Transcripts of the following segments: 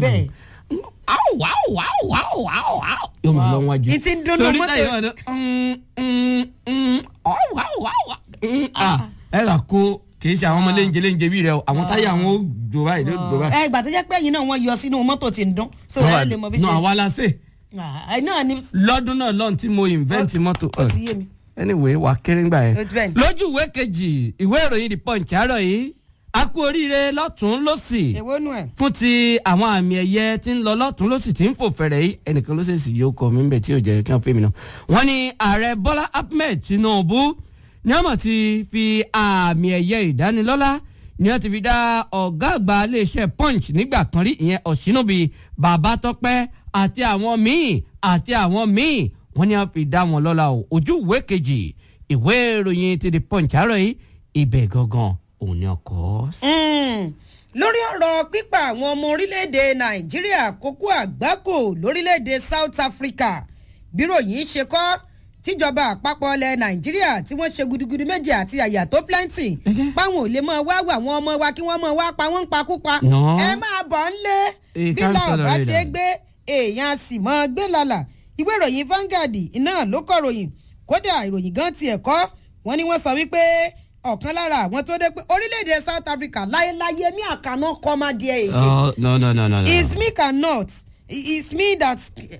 bẹ́ẹ̀. áwò áwò áwò áwò áwò áwò. yóò máa lọ wájú. Ní ti ń dún ní torí mọ́tò. táyà wà ní. áwò áwò áwò. ẹ là kó kì í ṣe àwọn ọmọ léńjẹ léńjẹ bí rẹ o àwọn táyà àwọn ó jò báyìí ló jò báyìí. ẹ ìgbà tó jẹ́ pé ẹ̀yin náà wọ́n yọ sínú mọ́tò tí ń dún so ẹ lè mọ bí nù ṣe. àwa la ṣe Ah, ẹ náà ni lọ́dún náà lọ́n tí mo invent mọ́tò. ó ti yé mi. anyway wà kéré ńgbà yẹn. Ó ti bẹ́ẹ̀ ni. lójú ìwé kejì ìwé ìròyìn the punch àárọ̀ yìí a kú oríire lọ́tún lọ́sì èwo nù ẹ̀. fún ti àwọn àmì ẹ̀yẹ tí ń lọ lọ́tún lọ́sì tí ń fò fẹ̀rẹ̀ yìí ẹnìkan ló ṣèṣì yóò kọ́ mi ń bẹ̀ tí ò jẹ́ kí wọ́n fẹ́ mi náà. wọ́n ní ààrẹ bọ́lá ahmed tinubu ní àmọ̀ ti fi àmì ẹ̀yẹ ìdánilọ́lá ni wọ́n ti fi dá ọ̀gá àgbà iléeṣẹ́ punch nígbà kan rí ìyẹn ọ̀ṣínúbi babatọ́pẹ́ àti àwọn míì àti àwọn míì wọ́n ní wọ́n fi dá wọn lọ́lá o ojú ìwé kejì ìwé ìròyìn ti di punch àárọ̀ yìí ibẹ̀ gangan òun ni ọkọ̀ Mm. lórí ọ̀rọ̀ pípa àwọn ọmọ orílẹ̀-èdè nàìjíríà kókó àgbákò lórílẹ̀-èdè south africa bírò yìí ṣe kọ́ tíjọba àpapọ̀ ilẹ̀ nàìjíríà tí wọ́n ṣe gudugudu méje àti àyà tó plenty páwọn ò lè máa wá wà àwọn ọmọ wa kí wọ́n máa wá pa wọ́n ń pakúpa No. ẹ máa bọ̀ ń lé Eh, bí can't làwọn bá tolerate ṣe that. gbé èèyàn sì mọ́ gbé lálà ìwé ìròyìn Vanguard iná ló kọ ròyìn kódà ìròyìn gan tiẹ̀ kọ́ wọ́n ní wọ́n sọ wípé ọ̀kan lára àwọn tó dé pé orílẹ̀-èdè South Africa láyéláyé mi àkànná kọ́ máa di èyí Oh, no, no, no, no, no. is me cannot is me that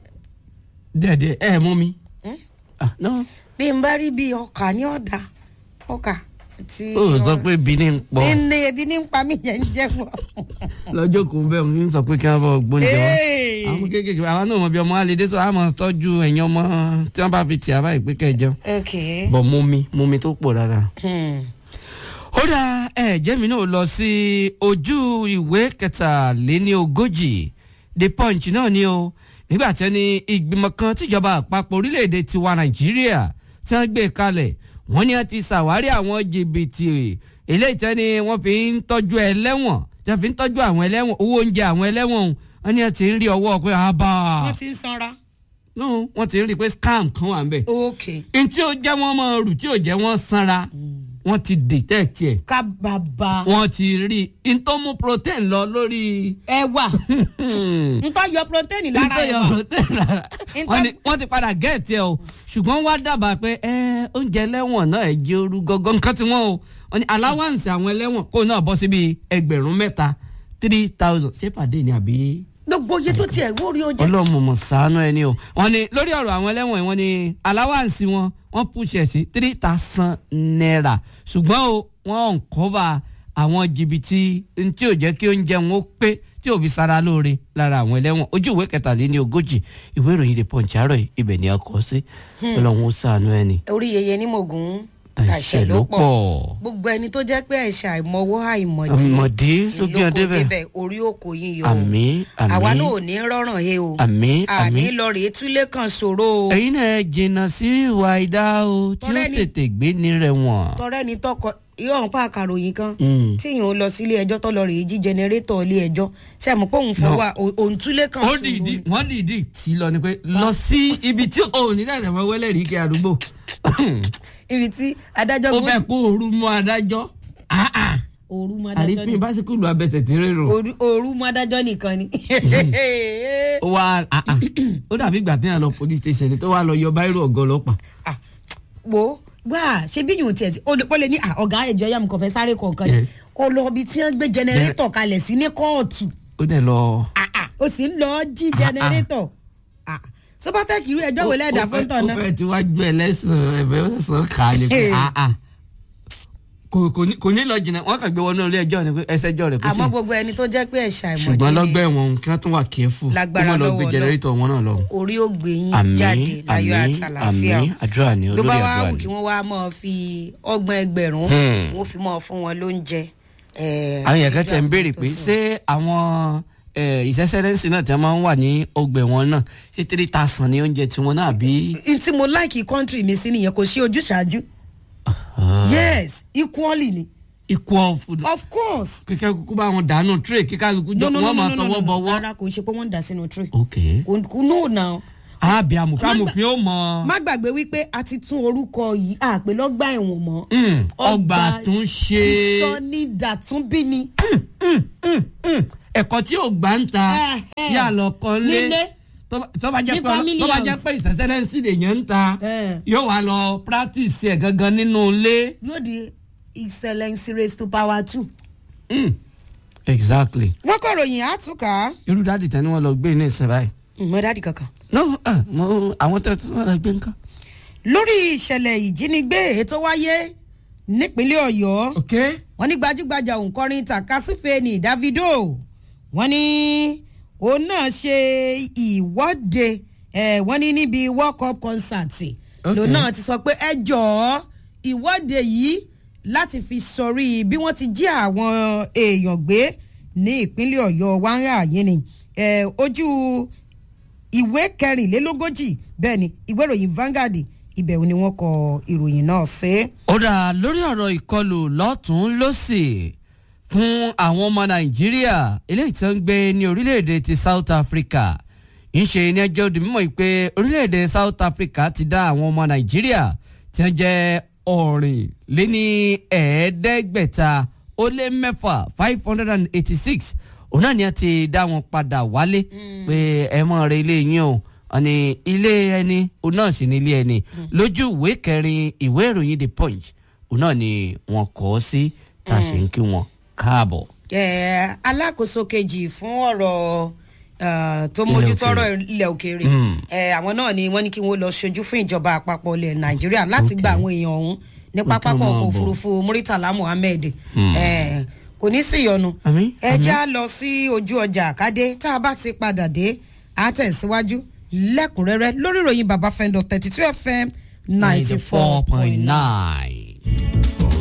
Dẹ̀dẹ̀ ẹ mú mi. Ah, no. bí n bá rí bí ọkà ní ọ̀dà ọkà tí Ó sọ pé Benin ń pọ̀. ní ebi ní ń pa mí yẹn ń jẹ́ fún ọ. Lọ́jọ́ kò ń bẹ̀ ń sọ pé kí wọ́n bọ̀ gbóúnjẹ wọn. Hey. Àwọn kéékèèké àwọn náà mọ̀ bí ọmọ alẹ́ dé sọ àmọ́ tọ́jú ẹ̀yìn ọmọ tí wọ́n bá fi tì á báyìí pé kẹ́ ẹ jẹun. okay. Bọ̀ mú mi mú mi tó pọ̀ dáadáa. Hmm. ó dá ẹ̀jẹ̀ mi náà lọ sí ojú ìwé kẹtàléní ogójì the punch náà ni o nígbà tí ẹni ìgbìmọ̀ kan tíjọba àpapọ̀ orílẹ̀-èdè tiwa nàìjíríà tí wọ́n gbé kalẹ̀ wọ́n ní wọ́n ti ṣàwárí àwọn jìbìtì eléyìí tí wọ́n ní wọ́n fi ń tọ́jú ẹlẹ́wọ̀n tí wọ́n fi ń tọ́jú àwọn ẹlẹ́wọ̀n owó oúnjẹ àwọn ẹlẹ́wọ̀n wọ́n ní wọ́n ti ń rí ọwọ́ pé àbá wọ́n ti ń sanra. no wọ́n ti ń rí pé scam kan wà ń bẹ̀ okay. n tí ó jẹ́ wọ́n máa rù tí ò jẹ́ wọ́n sanra wọ́n ti detect ẹ̀ ká bàbá wọ́n ti rí i n tó mú protein lọ lórí. ẹwà ntọ́ yọ protein lára n tó yọ ẹwà protein lára. Nǹkan- wọ́n ní wọ́n ti padà gẹ̀ẹ́tì ẹ̀ o ṣùgbọ́n wá dábàá pé ẹ oúnjẹ ẹlẹ́wọ̀n náà ẹ̀ jẹ́ orú gọ́gọ́ nǹkan tí wọ́n o wọ́n ní allowance àwọn ẹlẹ́wọ̀n kó náà bọ́ síbi ẹgbẹ̀rún mẹ́ta three thousand ṣé pàdé ni àbí gbogbo iye tó tiẹ̀ wó rí o jẹ́. ọlọ́mọ mọ̀ sànú ẹ ní o wọ́n ní lórí ọ̀rọ̀ àwọn ẹlẹ́wọ̀n yìí wọ́n ní allowance wọn wọ́n push ẹ̀ sí three thousand naira ṣùgbọ́n o wọ́n ń kọ́ba àwọn jìbìtì tí ò jẹ́ kí oúnjẹ wọn ó pé tí ò fi sara lóore lára àwọn ẹlẹ́wọ̀n ojú ìwé kẹtàléní ogójì ìwé ìròyìn The Punch àárọ̀ yìí ibẹ̀ ni a kọ sí ọlọ́run ó sànú ẹ ní orí yeye ní mògùn tàṣẹ ló pọ̀ gbogbo ẹni tó jẹ́ pé ẹ̀ṣẹ̀ àìmọwọ́ àìmọ̀dí àmọ̀dí ló gbé ọdẹ bẹ́ẹ̀ débẹ̀ orí òkò yín yọ o. àmín àwa náà àmín ò ní rọrùn he o àmín àní àmín lọ rèé túlé kan ṣòro o ẹ̀yin náà jìnnà sí ìwà ìdá o tí ó Tọ́lẹ́ni- tètè gbé ní rẹ̀ wọ̀n. tọrẹ ni tọkọ irọ́ òun pa àkàròyìn kan Mm. tí yìí ń lọ sílé ẹjọ́ tó lọ rèé jí jẹnẹrétọ̀ ilé ẹjọ́ ṣe àmọ́ pé òun fọwọ́ òun túlé kan ó ṣòro dìídì ni. wọ́n dìídì tí lọ ni pé lọ sí ibi tí òun ní dàdà máa wẹ́lẹ̀ rí kí àdúgbò ibi tí adájọ́ ó gbó- fẹ́ kó ooru mọ́ adájọ́ Ah, ah. òru mú adájọ́ àrífín nìkan básíkúlù abẹsẹ̀ tí ń rérò Òru- òru mú adájọ́ nìkan ni. ó wá ah, ah. ó dàbí ìgbà tí yàn lọ police station ni tó wá lọ yọ báírò ọ̀gá ọlọ́pàá Ah, wo gbà ṣe bí yòó tiẹ̀ tí ó lè- ó lè ní ah, ọ̀gá ẹ̀jọ̀ yà mí kàn fẹ́ sáré kọ̀ọ̀kan Yes. yìí ó lọ ibi tí wọ́n gbé jẹnẹrétọ̀ kalẹ̀ sí ní kóòtù ó dẹ̀ lọ. Ah, ah, ó sì ń lọ jí jẹnẹrétọ̀ Ah, sọ́pátẹ́kì irú ẹjọ́ wo lẹ́ẹ̀dá ó fún fẹ́- tọ̀ ó náà fẹ́ tí wàá ju ẹlẹ́sìn ẹ̀fẹ́ ẹ̀sán kà á lè fi Hey. ah, ah. kò kò ní- kò ní lọ jìnnà wọ́n kàn gbé wọnú ilé ẹjọ́ ni pé ẹsẹ̀jọ́ rẹ̀ kò sí àmọ́ gbogbo ẹni tó jẹ́ pé ẹ̀ṣà ìmọ̀dé ṣùgbọ́n lọ́gbẹ́ wọn kí wọ́n tún wà kẹ́fù kó Lágbára má lọ lọ́wọ́ gbé Ọlọ́run. jẹnẹrétọ̀ wọn náà lọ. orí ó gbé yín àmín jáde láyọ̀ àmín àtàlàáfíà àmín àdúrà ni ló olórí bá wá àdúrà wù ni. kí wọ́n wá máa fi ọgbọ̀n ẹgbẹ̀rún Hmm. wọ́n fi máa fún wọn lóúnjẹ. eh, àwọn èèyàn kan tẹ̀ ń ìjọ béèrè àpò pé tó fún. ṣé àwọn ìṣẹ́sẹ́rẹ́nsì náà tí wọ́n máa ń wà ní ọgbẹ̀ wọn náà ṣé three thousand ní oúnjẹ tiwọn náà bí. n tí mo láìkì kọ́ńtírì mi sí nìyẹn kò sí ojúṣàájú yes equally ni equal food. of course. kíkẹ́ kúkú bá wọn dànù tray kíkà kúkú jọ wọ́n máa tọwọ́ bọ̀wọ́. rárá kò ṣe pé wọ́n ń dà sínú tray ok kò kò no na àbí amòfin Má gbà- amòfin ó mọ má gbàgbé wípé a ti tún orúkọ yìí àpè lọ́gbà ẹ̀wọ̀n mọ́ Mm, ọgbà tún ṣe ìsọnídàtúnbí ni ẹ̀kọ́ tí ò gbà ń ta Eh, eh. yà lọ kọ́ lé Nílé. tó bá- tó bá jẹ́ Ní pé family tó bá house. jẹ́ pé ìsẹ̀sẹ̀lẹ̀sì lèyàn ń ta Eh. yóò wá lọ practice ẹ̀ gangan nínú ilé. yóò di excellence raised to power two. Mm. exactly wọ́n kọ́ ròyìn àtúkà irú dáàdì tán ni wọ́n lọ gbé ní ìsìn báyìí. mọ dáàdì kankan. no ah, mo àwọn tẹ tí wọ́n lọ gbé nǹkan. lórí ìṣẹ̀lẹ̀ ìjínigbé èyí tó wáyé nípínlẹ̀ ọ̀yọ́ ok wọ́n ní gbajúgbajà òǹkọrin takasífe ní davido wọ́n ní òun náà ṣe ìwọ́de eh, wọ́n ní níbi world cup concert Ok. lòun náà ti sọ pé ẹ jọ̀ọ́ ìwọ́de yìí láti fi sọrí bí wọ́n ti jí àwọn èèyàn gbé ní ìpínlẹ̀ ọ̀yọ́ wáńrà yìí ni Eh, ojú ìwé kẹrìnlélógójì bẹ́ẹ̀ ni ìwé ìròyìn Vanguard ibẹ̀ ni wọ́n kọ ìròyìn náà sí. ó dà lórí ọ̀rọ̀ ìkọlù lọ́tún lọ́sì fún àwọn ọmọ nàìjíríà eléyìí tó ń gbé ní orílẹ̀-èdè ti south africa ń ṣe ní ẹjọ́ òdì mímọ́ pé orílẹ̀-èdè south africa ti dá àwọn ọmọ nàìjíríà tí wọ́n jẹ́ ọ̀rìn lé ní ẹ̀ẹ́dẹ́gbẹ̀ta ó lé mẹ́fà five hundred and eighty-six òun náà ni a ti dá wọn padà wálé pé ẹ mọ̀ rẹ ilé yín o ọ̀nì ilé ẹni òun náà sì ní ilé ẹni lójú ìwé kẹrin ìwé ìròyìn the punch òun náà ni wọn kọ́ ọ sí tá a ṣe ń kí wọn káàbọ̀. Eh, alákòóso kejì fún ọ̀rọ̀ eh, tó Ilẹ̀ mójútó òkèèrè. ọ̀rọ̀ ilẹ̀ òkèèrè Mm. Eh, àwọn náà ni wọ́n ní kí wọ́n lọ ṣojú fún ìjọba àpapọ̀ ilẹ̀ nàìjíríà láti gba àwọn èèyàn ọ̀hún ní Wọ́n pápákọ̀ tún máa ọkọ̀ bọ̀. òfurufú muritala muhammed Mm. Eh, kò ní sí ìyọnu Àmín, ẹ àmín. já lọ sí ojú ọjà àkádé tá a bá ti padà dé a tẹ̀síwájú lẹ́kùnrẹ́rẹ́ lórí ìròyìn bàbá fẹ́ndọ̀ thirty two fm ninety four point nine. nine.